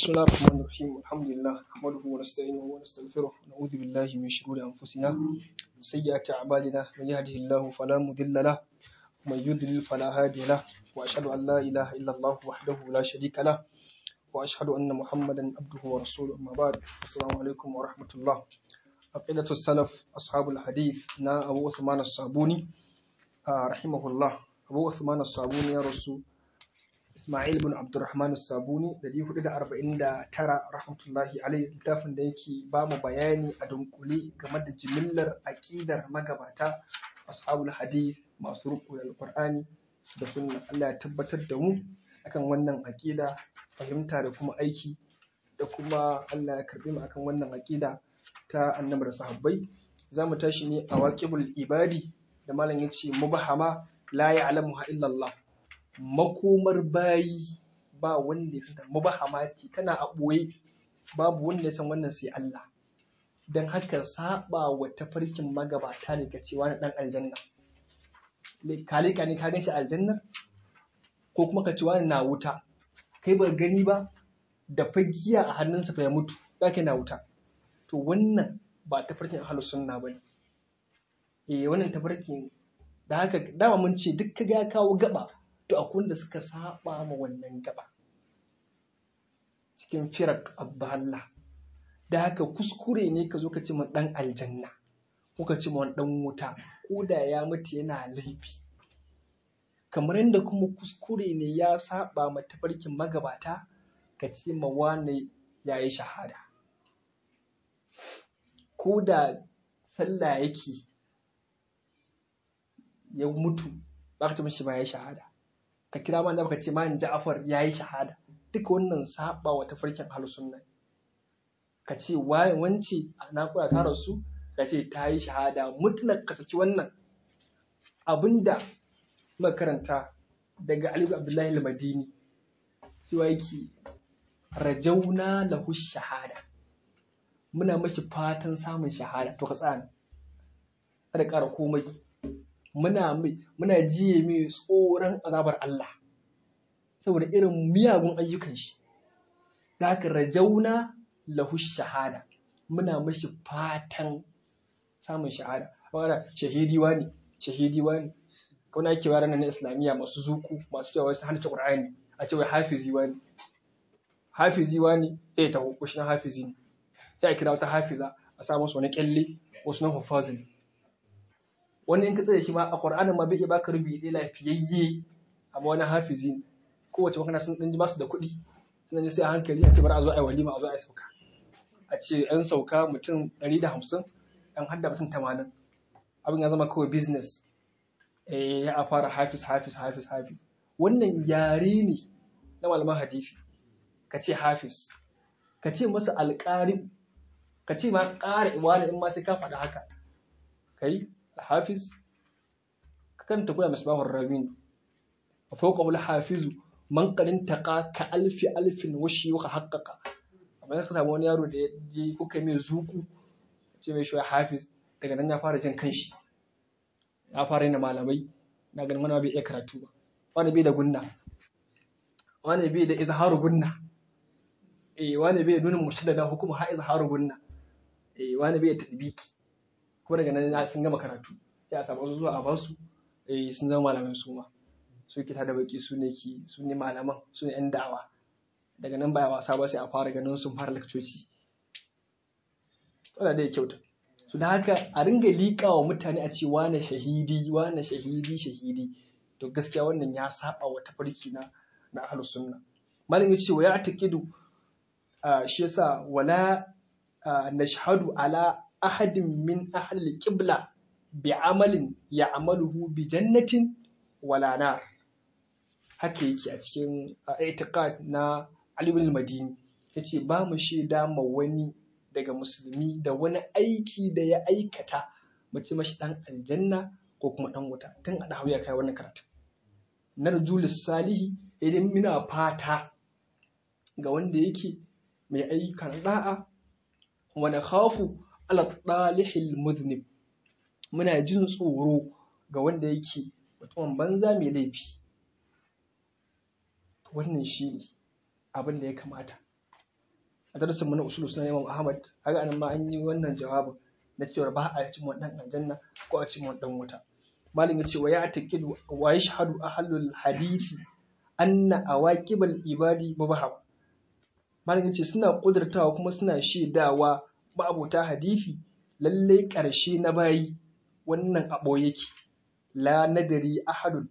بسم الله الرحمن الرحيم الحمد لله نحمده ونستعينه ونستغفره ونعوذ بالله من شرور أنفسنا وسيئات أعمالنا من يهده الله فلا مضل له ومن يضلل فلا هادي له وأشهد أن لا إله إلا الله وحده لا شريك له وأشهد أن محمدا عبده ورسوله أما بعد السلام عليكم ورحمة الله عقيدة السلف أصحاب الحديث نا أبو عثمان الصابوني آه رحمه الله أبو عثمان الصابوني يا رسول Ismail bin Abdulrahman Sabuni da hudu da arba'in da tara rahmatullahi alaihi littafin da yake ba mu bayani a dunkule game da jimillar aƙidar magabata ashabul hadith masu ruku da alƙur'ani da sunna Allah ya tabbatar da mu akan wannan aƙida fahimta da kuma aiki da kuma Allah ya karbi mu akan wannan aƙida ta annabi da sahabbai za mu tashi ne a waqibul ibadi da malam yace mubahama la ya'lamuha illa Allah makomar bayi ba wanda ya san mubahama ce tana a ɓoye babu wanda ya san wannan sai Allah don haka saba wa tafarkin magabata ne ka cewa na ɗan aljanna kalika ne ka gan shi aljanna ko kuma ka ce wani na wuta kai ba gani ba da fagiya a hannunsa fa ya mutu za ka na wuta to wannan ba tafarkin ahlus sunna bane eh wannan tafarkin da haka dama mun ce duk ka ga kawo gaba to akwai wanda suka saba ma wannan gaba cikin firak abdalla da haka kuskure ne ka zo ka ce dan aljanna ko ka ce dan wuta ko da ya mutu yana laifi kamar yadda kuma kuskure ne ya saba ma tafarkin magabata ka ce ma wane ya yi shahada ko da sallah yake ya mutu ba ka ce mashi ba ya yi shahada ka kira man da baka ce man Ja'far yayi shahada duka wannan saba wa tafarkin ahlus sunna ka ce waye wance na kula ta rasu ka ce ta yi shahada mutlak ka saki wannan abinda muka karanta daga Ali Abdullahi al-Madini cewa yake rajauna lahu shahada muna mashi fatan samun shahada to ka tsaya kada ƙara komai muna muna jiye mai tsoron azabar Allah saboda irin miyagun ayyukan shi da haka rajauna lahu shahada muna mashi fatan samun shahada wanda shahidi wani shahidi wani kuna ake wa ranar na islamiyya masu zuku masu cewa wasu hannun qur'ani a ce wai hafizi wani hafizi wani eh ta hukushi na hafizi ne sai a kira wata hafiza a sa musu wani kyalle wasu na hufazin wani in ka tsaye shi ma a ƙwar'anin ma bai iya baka rubi ɗaya lafiyayye amma wani hafizi ne kowace makana sun ɗan ji basu da kuɗi sun ji sai a hankali a ce bari a zo a yi walima a zo a yi sauka a ce ‘yan sauka mutum ɗari da hamsin ‘yan hadda mutum tamanin abin ya zama kawai business eh ya fara hafiz hafiz hafiz hafiz wannan yare ne na malaman hadisi ka ce hafiz ka ce masa alƙari ka ce ma ƙara iwani in ma sai ka faɗa haka kai الحافظ كان تقول مصباح الراوين وفوقه الحافظ من قد انتقى كألف ألف وشيوخ حقق amma ka samu wani yaro da ya je kuka mai zuku ce mai shi hafiz daga nan ya fara jin kanshi ya fara yin malamai na ganin wani bai iya karatu ba wani bai da gunna wani bai da izharu gunna eh wani bai nuna mushkila da hukuma ha izharu gunna eh wani bai da tadbiki ko daga nan sun gama karatu ya samu wasu zuwa a basu eh sun zama malamai su ma su kita da baki su ne ki su ne malaman su ne yan da'awa daga nan baya wasa ba sai a fara ganin sun fara lakcoci wanda dai kyauta su da haka a ringa liƙa wa mutane a ce wane shahidi wane shahidi shahidi to gaskiya wannan ya saba wa tafarki na na ahlus sunna malam ya ce wa ya taqidu shi yasa wala nashhadu ala ahadin min ahli qibla bi amalin ya'maluhu bi jannatin wala nar haka yake a cikin i'tiqad na Ali ibn Madini yace ba mu shaida ma wani daga musulmi da wani aiki da ya aikata mu ce mashi dan aljanna ko kuma dan wuta tun a dawo ya kai wannan karatu narjulis salihi idan muna fata ga wanda yake mai ayyukan da'a wa nakhafu ala ɗalihil muznib muna jin tsoro ga wanda yake mutumin banza mai laifi wannan shi ne abin da ya kamata a darasin mu na usul sunan Imam Ahmad haka anan ma an yi wannan jawabin na cewa ba a cin wannan aljanna ko a cin wannan wuta malin ya ce wa ya taqidu wa yashhadu ahlul hadisi anna awaqibal ibadi mubaham malin ya ce suna kudurtawa kuma suna shaidawa ma'abota hadisi lallai ƙarshe na bayi wannan abo yake la nadari ahadun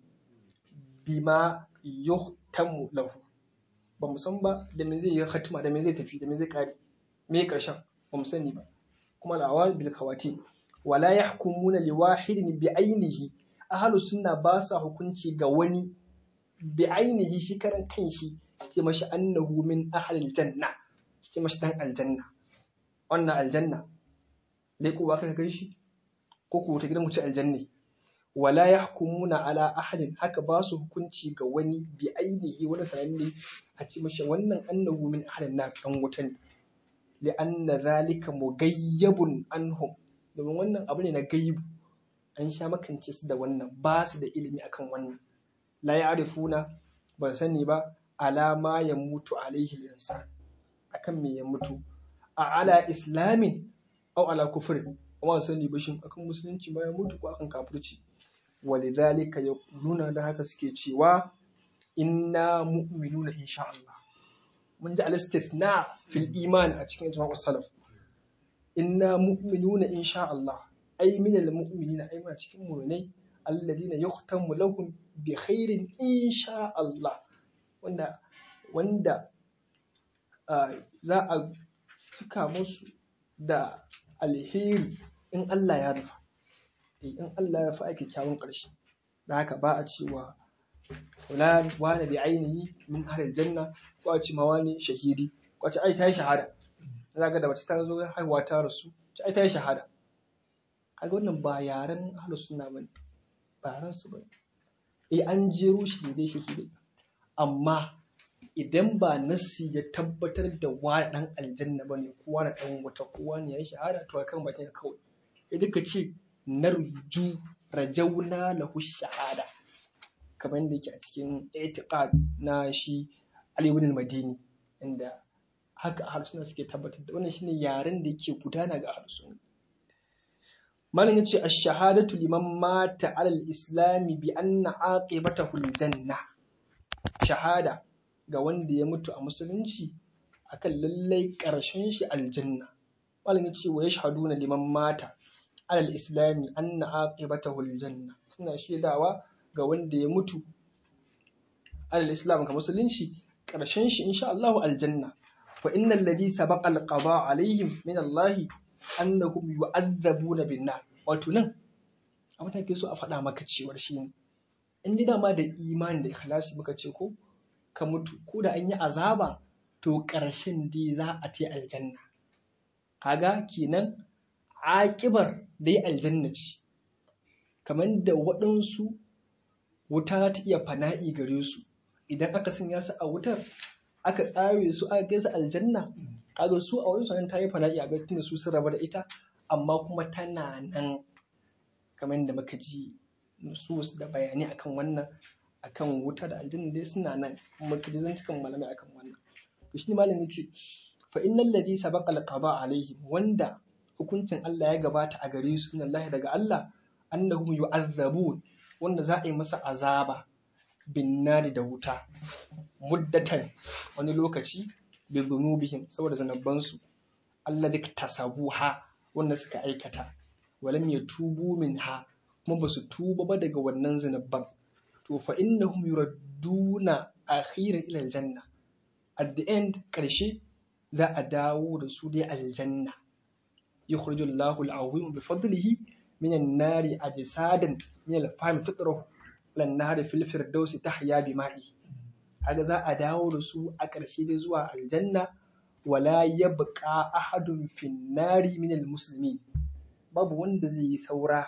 bima yuhtamu lahu ba mu san ba da me zai yi khatima da me zai tafi da me zai kare me karshen ba mu sani ba kuma la'awal bil khawati wala yahkumuna li wahidin bi ainihi ahlu sunna ba sa hukunci ga wani bi ainihi shi karan kanshi suke mashi annahu min ahlil janna suke mashi dan aljanna wannan aljanna dai ko ba ka kai shi ko ko ta gidan mu ci aljanna wala yahkumuna ala ahadin haka ba su hukunci ga wani bi ainihi wani sananne a ce mashi wannan annahu min ahlin na dan wuta ne li'anna zalika mugayyabun anhum domin wannan abu ne na gaibu an sha makance su da wannan ba su da ilimi akan wannan la ya'rifuna ba sani ba alama ya mutu alaihi insan akan me ya mutu a ala islamin au ala kufrin amma sani ba shin akan musulunci ma ya mutu ko akan kafirci walidhalika yaquluna da haka suke cewa inna mu'minuna insha Allah mun ji al-istithna fil iman a cikin ijma'us salaf inna mu'minuna insha Allah ay min al-mu'minina ay ma cikin mu'minai alladina yuhtamu lahum bi khairin insha Allah wanda wanda za a cika musu da alheri in Allah ya rufa in Allah ya fi aiki kyawun ƙarshe da haka ba a cewa fulan wani bi ainihi min ahlil janna ko a ce ma wani shahidi ko a ce ai ta yi shahada za ga da mace ta zo haihuwa ta rasu ce ai ta yi shahada kaga wannan ba yaren ahlus sunna bane ba yaren su bane eh an jero shi ne dai shahidai amma idan ba nassi ya tabbatar da wani dan aljanna bane ko wani dan wata ko wani ya yi shahada to kan bakin kawai idan ka ce narju rajauna lahu shahada kamar yadda yake a cikin itiqad na shi Ali ibn al-Madini inda haka harsuna suke tabbatar da wannan shine yaren da yake gudana ga harsuna malam yace ash-shahadatu liman mata ala al-islam bi anna aqibatahu al-janna shahada ga wanda ya mutu a musulunci akan lallai karshen shi aljanna malam yace wa yashhaduna liman mata alal islami anna aqibatahu aljanna suna shaidawa ga wanda ya mutu alal islam ga musulunci karshen shi insha Allah aljanna fa innal ladhi sabaqa alqada alaihim min Allah annahum yu'adzabuna bin nar wato nan abin da ke so a faɗa maka cewar shi ne in dai dama da imani da ikhlasi muka ce ko ka mutu ko da an yi azaba to ƙarshen dai za a ta aljanna kaga kenan aƙibar dai aljanna ce kamar da waɗansu wuta ta iya fana'i gare su idan aka sanya su a wutar aka tsare su aka kai su aljanna kaga su a wurin sanan ta yi fana'i a ga su sun raba da ita amma kuma tana nan kamar da muka ji nusus da bayani akan wannan akan wuta da aljanna dai suna nan kuma kaji zan cikin malamai akan wannan to shi malamin ce fa innal ladhi sabaqa alqada alaihim wanda hukuncin Allah ya gabata a gare su min Allah daga Allah annahum yu'azzabun wanda za a yi masa azaba bin nari da wuta muddatan wani lokaci bi zunubihim saboda zanabbansu alladhi tasabuha wanda suka aikata walam yatubu minha kuma basu tuba ba daga wannan zanabban to fa innahum yuradduna akhiran ila aljanna at the end karshe za a dawo da su dai aljanna يخرج الله العظيم بفضله من النار أجسادا من الفهم تطرح إلى النار في الفردوس تحيا بمائه هذا za a dawo da su a ƙarshe dai zuwa aljanna wala yabqa ahadun fin nari min almuslimin babu wanda zai yi saura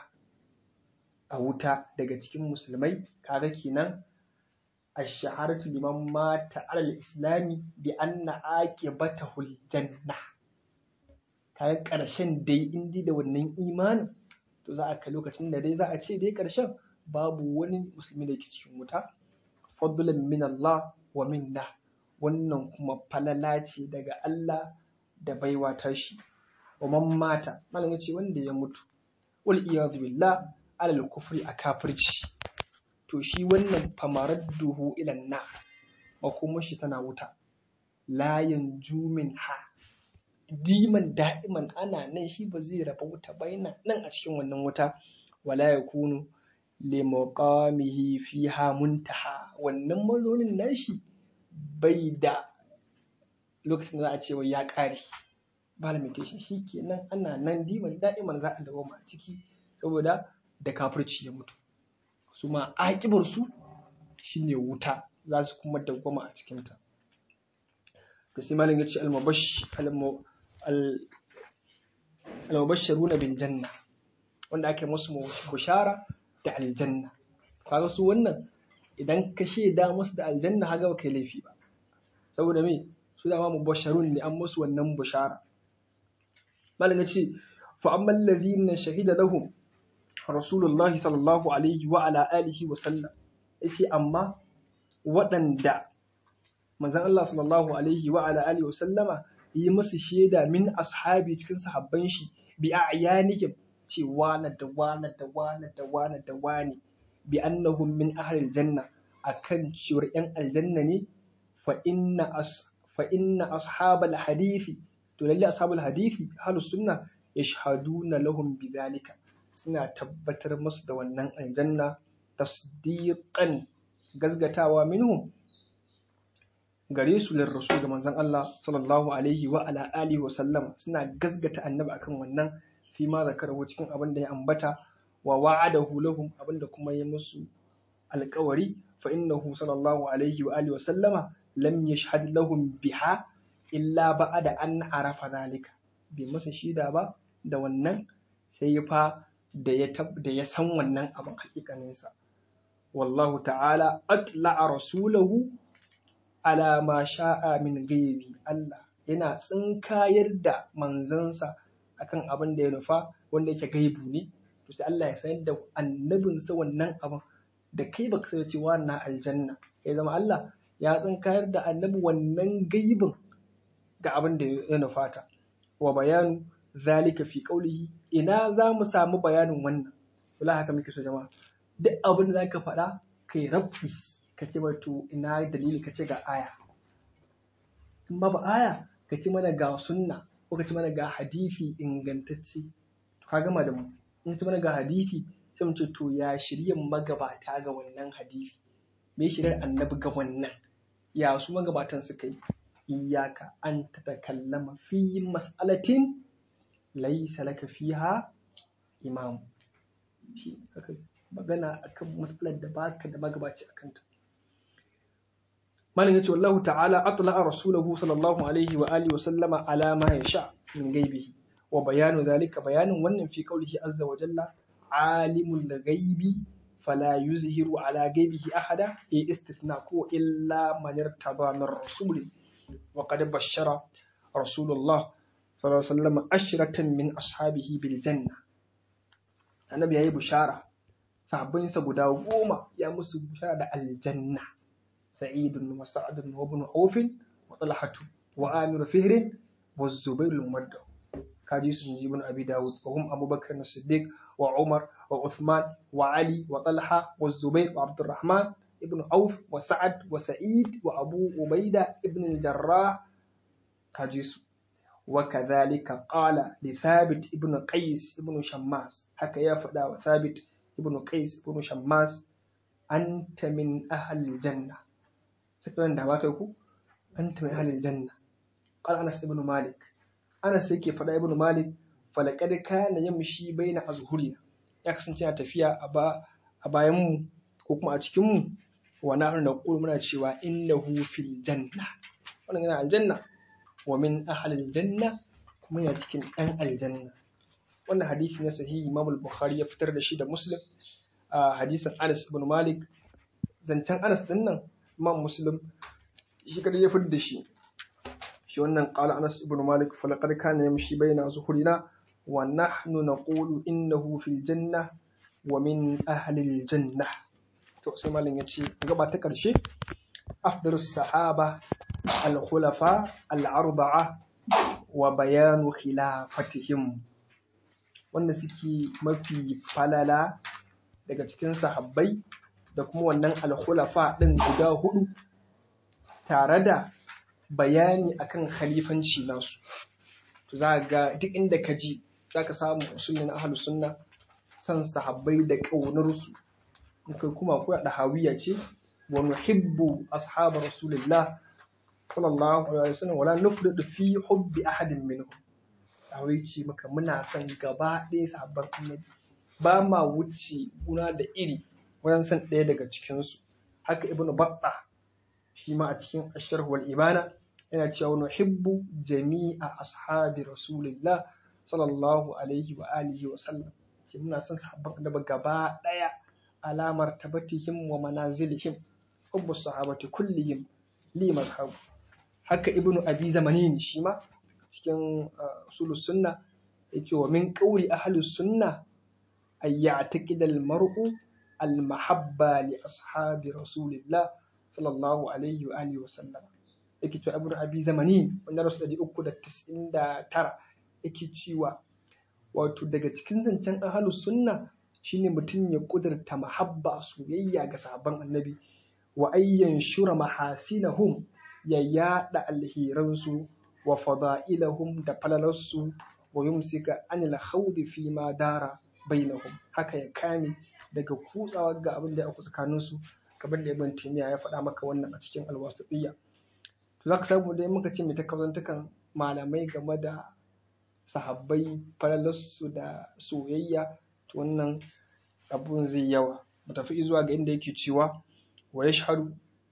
a wuta daga cikin musulmai kaga kenan ash-shahadatu liman mata ala al-islami bi anna aqibatahu al-janna kaga ƙarshen dai indi da wannan imanin to za a kai lokacin da dai za a ce dai ƙarshen babu wani musulmi da ke cikin wuta fadlan min Allah wa minna wannan kuma falala ce daga Allah da baiwa tashi wa man mata malam yace wanda ya mutu wal iyadu billah alal kufri a kafirci to shi wannan famaradduhu ila na makomar shi tana wuta la yanju ha diman da'iman ana nan shi ba zai raba wuta ba yana nan a cikin wannan wuta wala yakunu li maqamihi fiha muntaha wannan mazaunin nashi bai da lokacin da za a ce wai ya kare ba limitation shi kenan ana nan diman da'iman za a dawo a ciki saboda da kafirci ya mutu su ma aƙibarsu shi ne wuta za su kuma dawwama a cikinta to sai malam ya ce almubasharu na biljanna wanda ake musu bushara da aljanna kaga su wannan idan ka shaida musu da aljanna haga ba kai laifi ba saboda me su dama mubasharun ne an musu wannan bushara malam ya ce fa amma allazina shahida lahum rasulullahi sallallahu alaihi wa ala alihi wa sallam yace amma waɗanda manzon Allah sallallahu alaihi wa ala alihi wa sallama yi musu shaida min ashabi cikin sahabban shi bi a'yanihim ce wana da wana da wana da wana da wani bi annahum min ahlil janna akan cewar yan aljanna ne fa inna as fa inna ashabal hadisi to lalle ashabul hadisi ahlus sunna yashhaduna lahum bidhalika suna tabbatar musu da wannan aljanna tasdiqan gazgatawa minhum gare su lir rasul da manzon Allah sallallahu alaihi wa ala alihi wa sallam suna gazgata annabi akan wannan fi ma zakarahu cikin abin da ya ambata wa wa'adahu lahum abin da kuma ya musu alƙawari fa innahu sallallahu alaihi wa alihi wa sallama lam yashhad lahum biha illa ba'da an arafa zalika bai masa shida ba da wannan sai fa da ya da ya san wannan abin hakikaninsa wallahu ta'ala atla'a rasulahu ala ma sha'a min ghaibi Allah yana tsinkayar da manzansa akan abin da ya nufa wanda yake gaibu ne to sai Allah ya sanar da annabinsa wannan abin da kai baka sai cewa na aljanna ya zama Allah ya tsinkayar da annabi wannan gaibin ga abin da ya nufata wa bayanu zalika fi qawlihi ina za mu samu bayanin wannan wala haka muke so jama'a duk abin da zaka faɗa kai rabbi ka ce to ina dalili ka ce ga aya in babu aya ka ce mana ga sunna ko ka ce mana ga hadisi ingantacce to ka gama da mu in ce mana ga hadisi sai mu ce to ya shirya magabata ga wannan hadisi me shiryar annabi ga wannan ya su magabatan suka yi iyaka an tatakallama fi mas'alatin laysa laka fiha imam magana akan mas'alar da baka da magabaci akan ta malam yace wallahu ta'ala atla'a rasulahu sallallahu alaihi wa alihi wa sallama ala ma yasha min gaibihi wa bayanu zalika bayanin wannan fi qaulihi azza wa jalla alimul ghaibi fala yuzhiru ala gaibihi ahada e istithna ko illa man irtada min rasul wa qad bashara rasulullah sallallahu alaihi wasallam ashratan min ashabihi bil janna annabi yayi bushara sahabbansa guda goma ya musu bushara da aljanna سعيد وسعد وابن عوف وطلحة وآمر فهر والزبير الممدع كاجيس من ابن أبي داود وهم أبو بكر الصديق وعمر وعثمان وعلي وطلحة والزبير وعبد الرحمن ابن عوف وسعد وسعيد وأبو عبيدة ابن الجراح كاجيس وكذلك قال لثابت ابن قيس ابن شماس حكى يا فدا وثابت ابن قيس ابن شماس أنت من أهل الجنة سكران دعواك يكو أنت من أهل الجنة قال أنس ابن مالك أنس يكي فدا ابن مالك فلقد كان يمشي بين أظهرنا ya kasance yana tafiya a bayan mu ko kuma a cikin mu wa na da muna cewa innahu fil janna wannan yana aljanna wa min ahlil janna kuma yana cikin ɗan aljanna wannan hadisi na sahihi Imam al-Bukhari ya fitar da shi da Muslim a hadisin Anas ibn Malik zancen Anas din nan Imam Muslim shi kadai ya fitar da shi shi wannan qala Anas ibn Malik falaqad kana yamshi baina zuhurina wa nahnu naqulu innahu fil janna wa min ahli al janna to sai malam yace gaba ta karshe afdalus sahaba al khulafa al arba'a wa bayanu khilafatihim wanda suke mafi falala daga cikin sahabbai da kuma wannan alkhulafa ɗin guda hudu tare da bayani akan khalifanci nasu to za ga duk inda ka ji za ka samu usulin ahlus sunna san sahabbai da ƙaunarsu in kai kuma ko da hawiya ce wa nuhibbu ashabar rasulillah sallallahu alaihi wasallam wala nufridu fi hubbi ahadin minhum hawi ce maka muna son gaba ɗaya sahabban annabi ba ma wuce guna da iri wajen san ɗaya daga cikinsu haka ibnu batta shi ma a cikin asharh wal ibana yana cewa nuhibbu jami'a ashabi rasulillah sallallahu alaihi wa alihi wa sallam ce muna son sahabban annabi gaba ɗaya alamar tabatihim wa manazilihim hubbu sahabati kullihim li madhhab haka ibnu abi zamanin shi ma cikin usulus sunna yace wa min qawli ahlus sunna ay ya'taqid al mar'u al mahabba li ashabi rasulillah sallallahu alaihi wa alihi wa sallam yake cewa ibnu abi zamanin wanda rasu da uku da tis'in da tara yake cewa wato daga cikin zancen ahlus sunna shine mutum ya kudurta mahabba soyayya ga sahabban annabi wa ayyan shura mahasinahum ya yada alhiransu wa fada'ilahum da falalarsu wa yumsika anil khawdi fi ma dara bainahum haka ya kame daga kutsawa ga abin da ya auku tsakanin su kamar da ibn taymiya ya faɗa maka wannan a cikin alwasitiyya to zaka samu dai muka ce mai takazantukan malamai game da sahabbai falalarsu da soyayya to wannan abun zai yawa mu tafi zuwa ga inda yake cewa wa yashhadu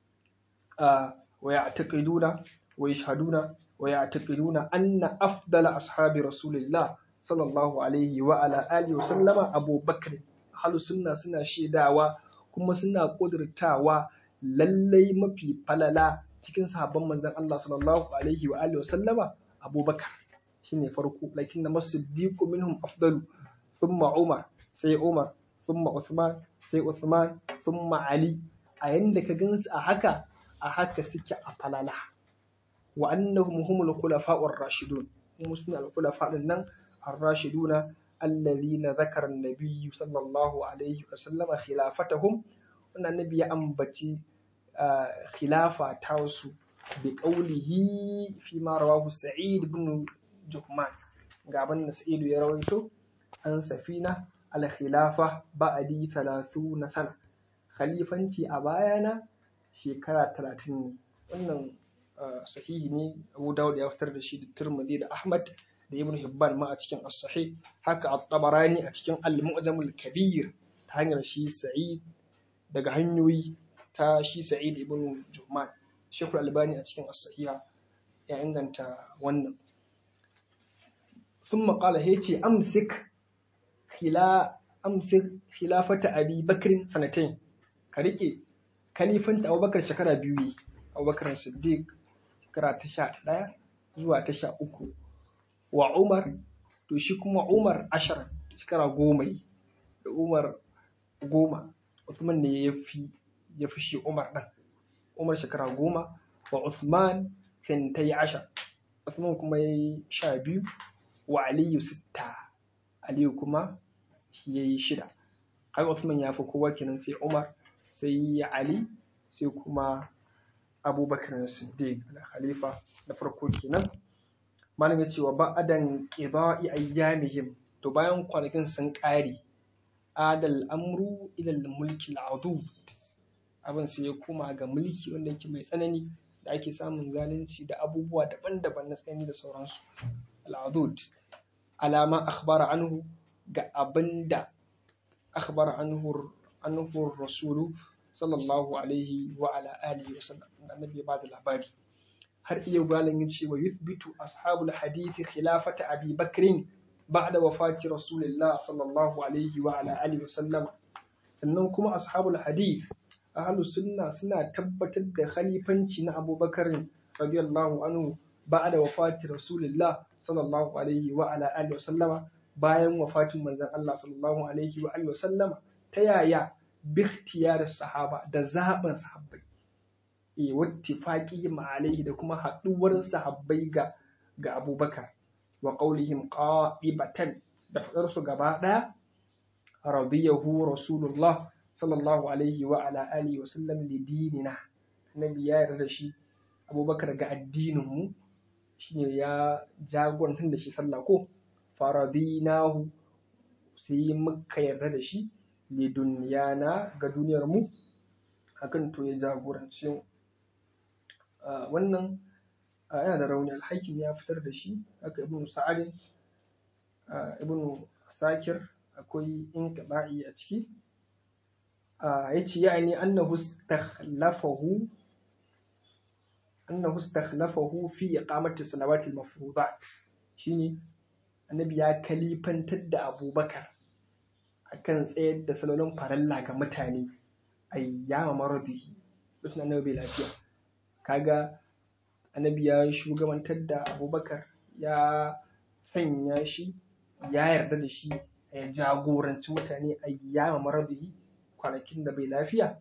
wa ya'taqiduna wa yashhaduna wa ya'taqiduna anna afdala ashabi rasulillah sallallahu alaihi wa ala alihi wa sallama Abu Bakr halu sunna suna shaidawa kuma suna kudurtawa lallai mafi falala cikin sahabban manzon Allah sallallahu alaihi wa alihi wa sallama Abu Bakr shine farko lakin na masiddiqu minhum afdalu thumma Umar sai Umar thumma Uthman sai Uthman thumma Ali a yanda ka gansu a haka a haka suke a falala wa annahum humul khulafa'ur rashidun kuma sune al-khulafa din nan ar-rashiduna alladhina zakara an-nabiy sallallahu alaihi wa sallam khilafatahum wannan nabi ya ambaci khilafa ta su bi qawlihi fi ma rawahu sa'id ibn juhman ga abin da sa'idu ya rawaito an safina al-khilafa ba'di 30 sana khalifanci a bayana shekara 30 ne wannan sahihi ne Abu Dawud ya fitar da shi da Tirmidhi da Ahmad da Ibn Hibban ma a cikin As-Sahih haka At-Tabarani a cikin Al-Mu'jam al-Kabir ta hanyar shi Sa'id daga hanyoyi ta shi Sa'id ibn Juhman Sheikh Al-Albani a cikin As-Sahiha ya inganta wannan ثم قال هيتي أمسك خلا أمسك خلافة أبي بكر سنتين كريكي كليفة أبو بكر شكرا بيوي أبو بكر الصديق shekara ta sha ɗaya zuwa ta sha uku wa umar to shi kuma umar ashirin shekara goma da umar goma usman ne ya fi ya fi shi umar ɗan umar shekara goma wa usman fintai ashar usman kuma ya yi sha biyu wa aliyu sitta aliyu kuma shi ya yi shida har usman ya fi kowa kenan sai umar sai ali sai kuma abubakar siddiq da khalifa na farko kenan malam ya ce wa ba'adan qida'i ayyamihim to bayan kwanakin sun ƙare adal amru ila mulki al'adud abin sai ya koma ga mulki wanda yake mai tsanani da ake samun zalunci da abubuwa daban-daban na tsanani da sauransu al'adud alama akhbara anhu ga abinda akhbara anhu anhu rasulu sallallahu alaihi wa ala alihi wa sallam annabi ya bada labari har iya galan yin cewa yuthbitu ashabul hadith khilafata abi bakrin ba'da wafati rasulillah sallallahu alaihi wa ala alihi wa sallam sannan kuma ashabul hadith ahlus sunna suna tabbatar da khalifanci na abubakar radiyallahu anhu ba'da wafati rasulillah sallallahu alaihi wa ala alihi wa sallama bayan wafatin manzon Allah sallallahu alaihi wa alihi wa sallama ta yaya bikhtiyar sahaba da zaɓin sahabbai e wattifaqi alaihi da kuma haɗuwar sahabbai ga ga abubakar wa qaulihim qa'ibatan da fadar su gaba daya radiyahu rasulullah sallallahu alaihi wa ala alihi wa sallam li dinina annabi ya yarda da shi abubakar ga addinin mu shine ya jagorantar da shi sallah ko faradinahu sai muka yarda da shi li duniyana ga duniyar mu hakan to ya jagorance mu wannan yana da rauni alhakim ya fitar da shi haka ibnu sa'adin ibnu sakir akwai inqiba'i a ciki yace yani annahu istakhlafahu annahu istakhlafahu fi iqamati salawati al-mafruḍat shine annabi ya kalifantar da abubakar akan tsayar da salolin faralla ga mutane ayyama maradihi lokacin annabi bai lafiya kaga annabi ya shugabantar da abubakar ya sanya shi ya yarda da shi ya jagoranci mutane ayyama maradihi kwanakin da bai lafiya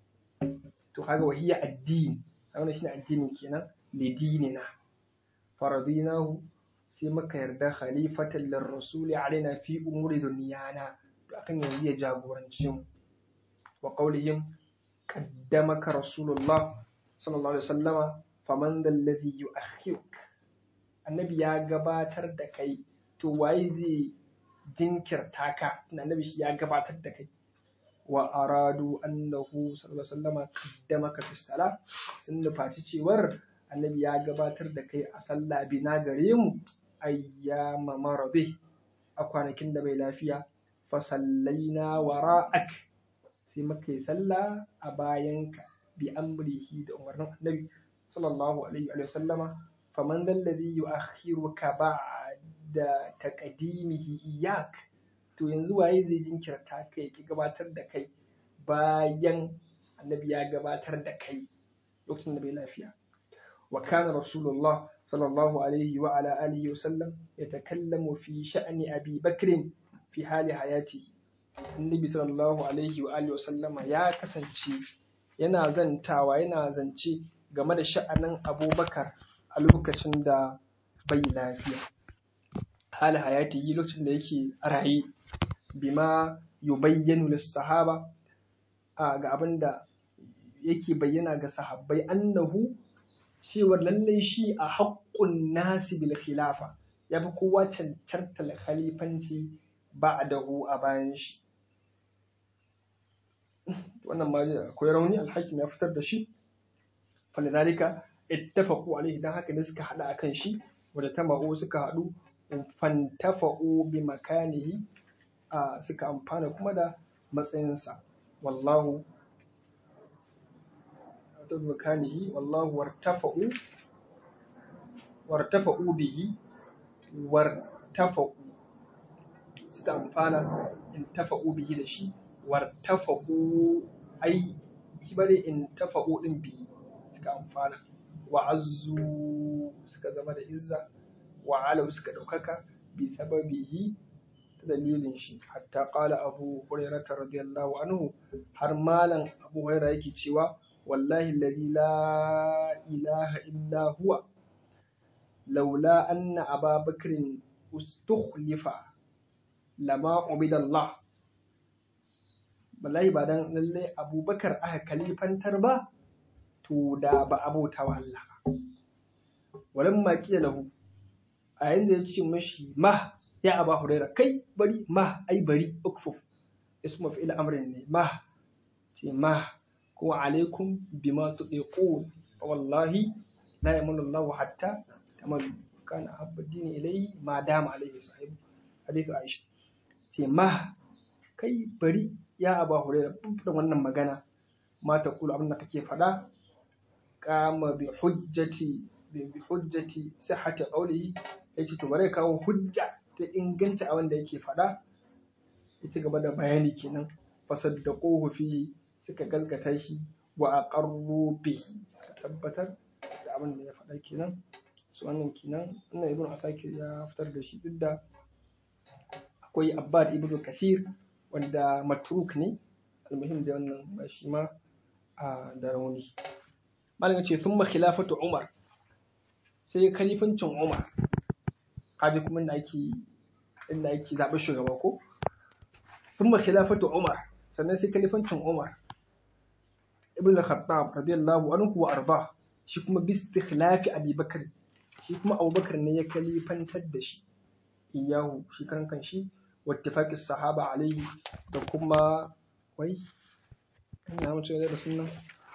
to kaga wahiya addini wannan shine addinin kenan lidinina faradinahu sai muka yarda khalifatan lirrasuli alaina fi umuri dunyana to akan yanzu ya jagoranci mu wa qawlihim qaddamaka rasulullah sallallahu alaihi wasallama faman dhal ladhi yu'akhiruk annabi ya gabatar da kai to waye zai jinkirta ka annabi shi ya gabatar da kai wa aradu annahu sallallahu alaihi wasallama qaddamaka fi salat sun nufaci cewar annabi ya gabatar da kai a sallah bina gare mu ayyama maradi a kwanakin da bai lafiya fa sallaina wara'ak sai muka yi sallah a bayanka bi amrihi da umarnin annabi sallallahu alaihi wa sallama faman dalladhi yu'akhiruka ba'da taqdimihi iyyak to yanzu waye zai jinkirta kai ki gabatar da kai bayan annabi ya gabatar da kai lokacin da bai lafiya wa kana rasulullah sallallahu alaihi wa ala alihi wa sallam yatakallamu fi sha'ni abi bakr fi hali hayatihi annabi sallallahu alaihi wa alihi wa sallama ya kasance yana zantawa yana zance game da sha'anin abubakar a lokacin da bai lafiya hali hayatihi lokacin da yake raye bima yubayyanu lis-sahaba ga abin da yake bayyana ga sahabbai annahu cewar lallai shi a haƙƙun nasi bil khilafa ya fi kowa cancantar khalifanci ba a dahu a bayan shi wannan ma akwai rauni alhakim ya fitar da shi falidalika ittafaqu alaihi dan haka ne suka hada akan shi wanda tama'u suka hadu fantafa'u bi makanihi suka amfana kuma da matsayinsa wallahu bi makanihi wallahu wartafa'u wartafa'u bihi wartafa'u suka amfana intafa'u bihi da shi wartafa'u ai shi bane intafa'u din bihi suka amfana wa azzu suka zama da izza wa alau suka ɗaukaka bi sababihi ta dalilin shi hatta qala abu hurairah radiyallahu anhu har malam abu hurairah yake cewa wallahi alladhi la ilaha illa huwa laula anna aba bakrin ustukhlifa lama ubida Allah wallahi ba dan lalle abubakar aka kalifantar ba to da ba abota wa Allah ba walan ma lahu a yayin da ya ce mashi ma ya aba huraira kai bari ma ai bari ukfuf ismu fi'il amrin ne ma ce ma ko alaikum bima tudiqun wallahi la yamunu Allahu hatta kama kana habba dini ilayhi ma dama alaihi sahibu hadithu Aisha ce ma kai bari ya aba huraira da wannan magana ma ta kula abin da kake faɗa kama bi hujjati bi hujjati sihhati qawlihi yace to bare kawo hujja ta inganci a wanda yake faɗa ya ci gaba da bayani kenan fasaddaquhu fi suka gaskata shi wa aqarru bihi suka tabbatar da abin da ya faɗa kenan su wannan kenan wannan ibnu asakir ya fitar da shi duk da akwai abbad ibnu kasir wanda matruk ne almuhim da wannan ba shi ma da rauni malam ce thumma khilafatu umar sai kalifancin Umar kaji kuma inda ake inda ake zaɓi shugaba ko thumma khilafatu Umar sannan sai kalifancin Umar ibn al-Khattab radiyallahu anhu wa arda shi kuma bi istikhlafi Abi Bakr shi kuma Abu Bakr ne ya kalifantar da shi iyahu shi kan kan shi wattifaqi sahaba alaihi da kuma wai ina mutu da sunan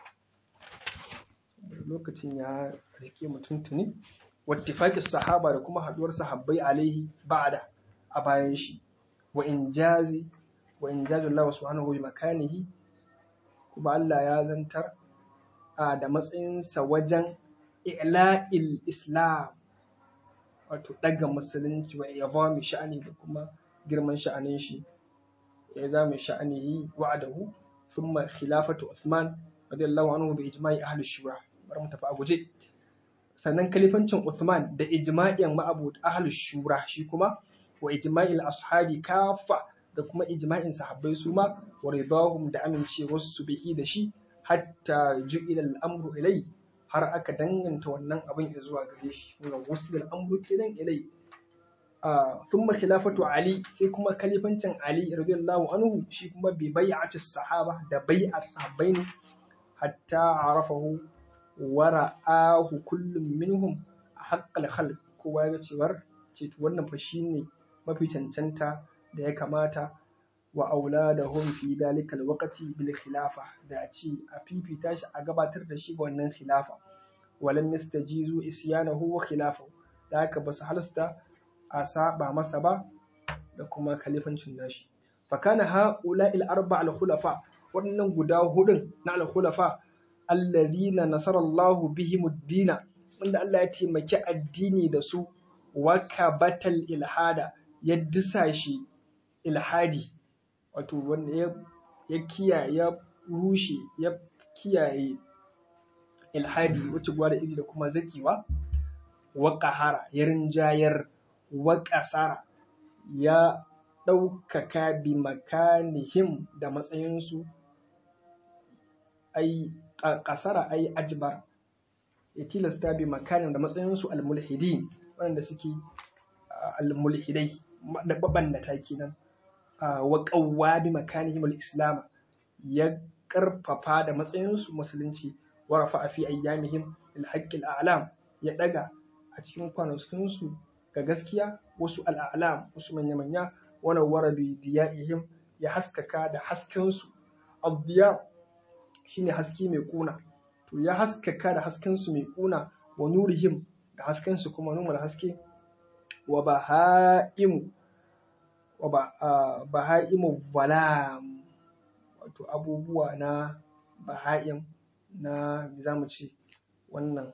lokacin ya rike mutum tuni wattifaqi sahaba da kuma haduwar sahabbai alaihi ba'da a bayan shi wa injazi wa injazi Allah subhanahu wa makanihi kuma Allah ya zantar a da matsayinsa wajen i'la'il islam wato ɗaga musulunci wa ya sha'ani da kuma girman sha'anin shi ya zama sha'anihi wa'adahu thumma khilafatu Uthman radiyallahu anhu bi ijma'i ahli shura bari mu tafi a guje sannan kalifancin Uthman da ijma'in ma'abud ahli shura shi kuma wa ijma'il ashabi kafa da kuma ijma'in sahabbai su ma wa ridahum da amincewar su bihi da shi hatta ju'ila al-amru ilai har aka danganta wannan abin zuwa gare shi ga wasu al-amru kenan ilai thumma khilafatu ali sai kuma kalifancin ali radiyallahu anhu shi kuma bi bai'ati sahaba da bai'at sahabbai ne hatta arafahu wa ra'ahu kullum minhum haqqal khalq kowa ya cewar ce wannan fa shine mafi cancanta da ya kamata wa auladahum fi dalikal waqti bil khilafa da a ci a fifita shi a gabatar da shi ga wannan khilafa walam yastajizu isyanahu wa khilafahu da haka ba su halasta a saba masa ba da kuma kalifancin nashi fa kana haula il arba al khulafa waɗannan guda hudun na al khulafa alladhina nasara Allah bihim ad-dina wanda Allah ya taimaki addini da su wa kabatal ilhada ya disa shi ilhadi wato wanda ya, ya kiyaye ya rushe ya kiyaye ilhadi wacce gwada iri da kuma zakiwa wa ƙahara ya rinjayar wa ƙasara ya ɗaukaka bi makanihim da matsayinsu ai ƙasara ai ajbar ya tilasta bi makanin da matsayinsu almulhidi waɗanda suke almulhidai mabannata kenan wa qawwa bi makanihim al-islam ya karfafa da matsayinsu musulunci wa rafa'a fi ayyamihim al-haqq al-a'lam ya daga a cikin kwanakinsu ga gaskiya wasu al-a'lam wasu manya manya wa nawwara bi diyaihim ya haskaka da haskensu ad-diya shine haske mai kuna to ya haskaka da haskensu mai kuna wa nurihim da haskensu kuma numar haske wa baha'imu wa baha'imu valam wato abubuwa na baha'im na za mu ce wannan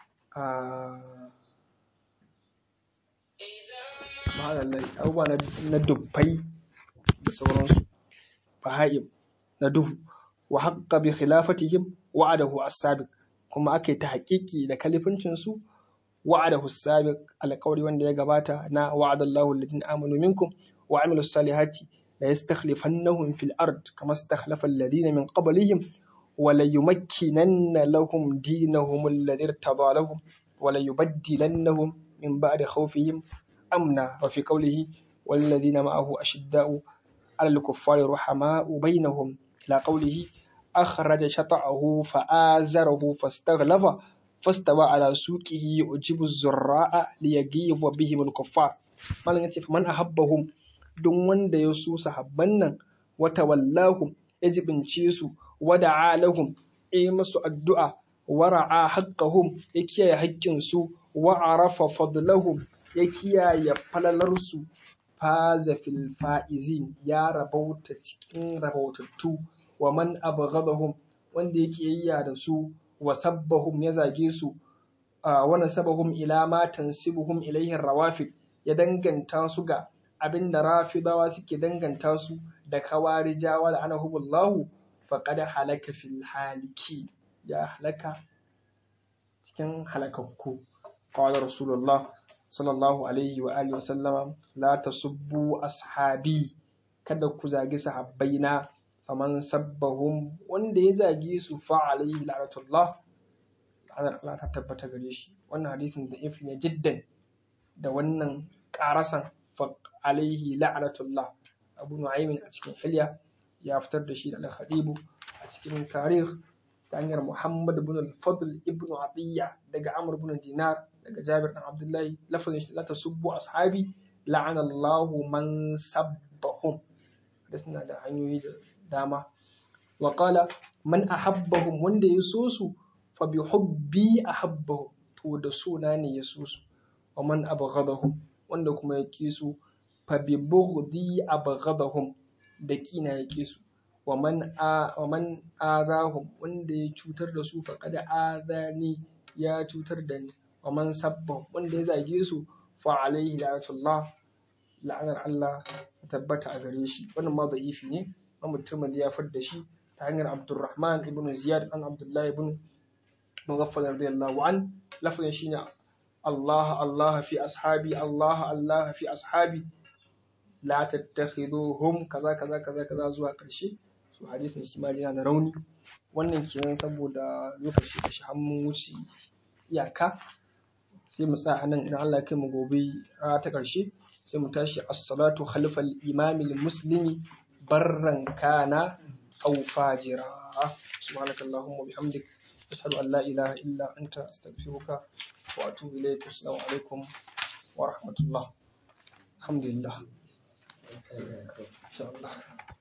abubuwa na dubbai da sauransu baha'im na duhu wa haƙƙa bi khilafatihim wa'adahu as-sabiq kuma aka yi ta haƙiƙi da kalifincinsu wa'adahu as-sabiq alƙawari wanda ya gabata na wa'adallahu alladhina amanu minkum wa amilus salihati la yastakhlifannahum fil ard kama istakhlafa alladhina min qablihim wa la yumakkinanna lahum dinahum alladhi irtada lahum wa la yubaddilannahum min ba'di khawfihim amna wa fi qawlihi والذين معه أشداء على الكفار رحماء بينهم إلى قوله أخرج شطأه فآزره فاستغلظ فاستوى على سوقه يعجب الزراء ليغيظ بهم الكفار malam yace man ahabbahum don wanda ya so sahabban nan wata wallahum ya jibince su wada'a lahum ya masu addu'a wara'a haqqahum ya kiyaye haƙƙin su wa arafa fadlahum ya kiyaye falalarsu faza fil fa'izin ya rabauta cikin rabautattu wa man abghadahum wanda yake yayya da su wa sabbahum ya zage su wa nasabahum ila ma tansibuhum ilayhi rawafid ya danganta su ga abinda rafidawa suke danganta su da kawarijawa da anahumullahu faqad halaka fil haliki ya halaka cikin halakakku qala rasulullah sallallahu alaihi wa alihi wa sallama la tasubbu ashabi kada ku zagi sahabbaina faman sabbahum wanda ya zage su fa alaihi la'natullah la'anar Allah ta tabbata gare shi wannan hadisin da ifi ne jiddan da wannan karasan fa alaihi la'anatullah abu nu'aymin a cikin hilya ya fitar da shi da al-khadibu a cikin tarikh ta hanyar muhammad ibn al-fadl ibn atiyya daga amr ibn dinar daga jabir dan abdullahi lafazin shi la tasubbu ashabi la'ana Allahu man sabbahum da suna da hanyoyi da dama wa qala man ahabbahum wanda ya so su fa bi hubbi ahabbahum to da sona ne ya so su wa man abghadahum wanda kuma ya ki su fa bi bughdi abghadahum da kina ya ki su wa man a wa man azahum wanda ya cutar da su fa kada azani ya cutar da ni wa man sabba wanda ya zage su fa alaihi la'atullah la'anar Allah ta tabbata a gare shi wannan ma da'ifi ne ma mutumin ya far da shi ta hanyar Abdurrahman ibn Ziyad an Abdullah ibn Mughaffal radiyallahu an lafazin shine Allah Allah fi ashabi Allah Allah fi ashabi la tattakhiduhum kaza kaza kaza kaza zuwa ƙarshe su hadisin shi ma yana da rauni wannan kenan saboda lokaci da shi hannun wuce iyaka sai mu tsaya nan idan Allah ya kai mu gobe ta ƙarshe sai mu tashi as-salatu khalfal imamil muslimi barran kana aw fajira subhanakallahumma bihamdik ashhadu an la ilaha illa anta astaghfiruka wa atubu ilayk assalamu alaikum wa rahmatullah alhamdulillah insha Allah